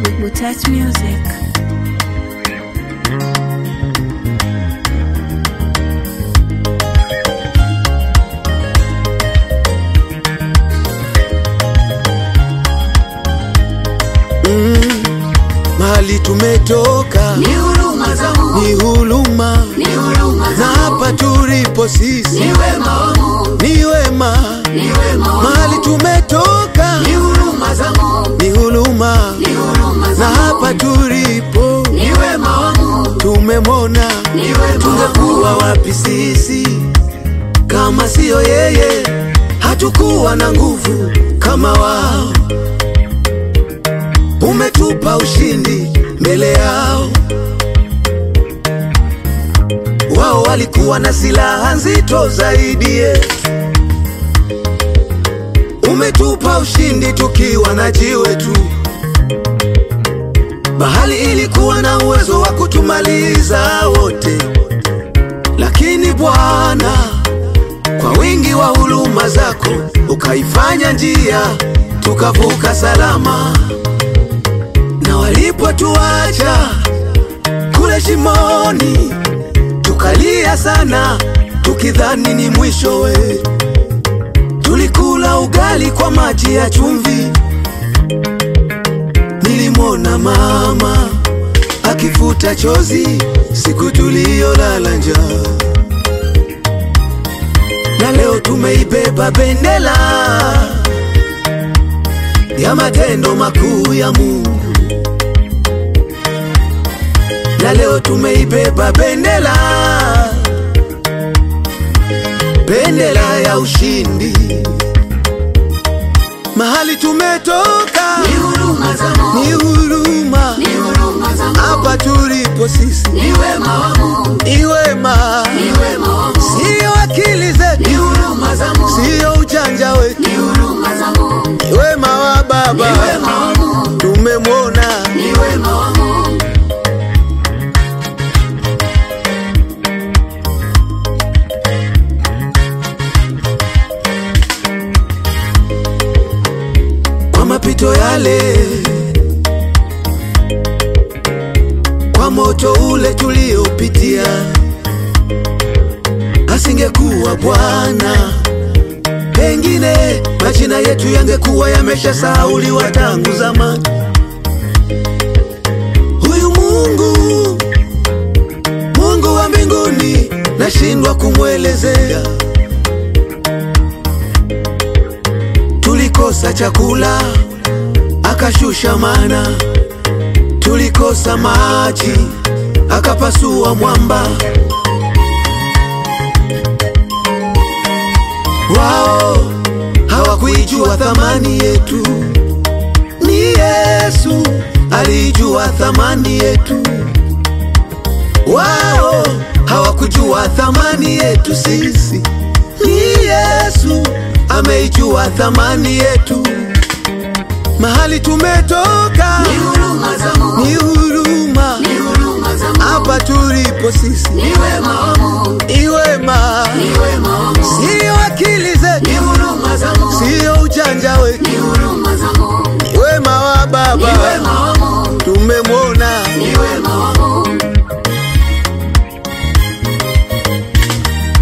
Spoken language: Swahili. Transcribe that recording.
Touch Music. Mahali tumetoka Ni huruma za Mungu, ni huluma, ni huruma na za hapa tulipo sisi ni wema wa Mungu, ni wema. ni wema wa Mahali Mungu, tumetoka ni huruma za Mungu, ni huluma, ni huruma za na hapa Mungu, tulipo ni wema wa Mungu, tumemwona. ni wema wa Tungekuwa Mungu, wapi sisi kama siyo yeye? Hatukuwa na nguvu kama wao. Umetupa ushindi mbele yao. Wao walikuwa na silaha nzito zaidi yetu. Umetupa ushindi tukiwa na jiwe tu. Bahali ilikuwa na uwezo wa kutumaliza wote, lakini Bwana, kwa wingi wa huruma zako ukaifanya njia tukavuka salama. Na walipotuacha kule shimoni, tukalia sana tukidhani ni mwisho wetu. Tulikula ugali kwa maji ya chumvi. Nilimwona mama akifuta chozi siku tuliyolala njaa, na leo tumeibeba bendera ya matendo makuu ya Mungu, na leo tumeibeba bendera bendera ya ushindi. Mahali tumetoka ni huruma za Mungu, ni huruma, ni huruma za Mungu, hapa tulipo sisi ni wema wa Mungu, ni wema, ni wema wa Mungu, siyo akili ni zetu, huruma za Mungu, siyo ujanja wetu, ni huruma za Mungu, ni wema wa ni Baba wema wa Mungu, tumemwona. ni wema wa Mungu. kwa mapito yale, kwa moto ule tuliopitia, asingekuwa Bwana, pengine majina yetu yangekuwa yameshasahauliwa tangu zamani. Huyu Mungu, Mungu wa mbinguni, nashindwa kumwelezea. Tulikosa chakula akashusha mana, tulikosa maji akapasua mwamba. Wao hawakuijua thamani yetu, ni Yesu aliijua thamani yetu. Wao hawakujua thamani yetu sisi, ni Yesu ameijua thamani yetu. Mahali tumetoka Ni huruma za Mungu, ni huruma, ni huruma za Mungu, hapa tulipo sisi ni wema wa Mungu, ni wema, ni wema wa Mungu, siyo akili ni zetu, huruma za Mungu, siyo ujanja wetu, ni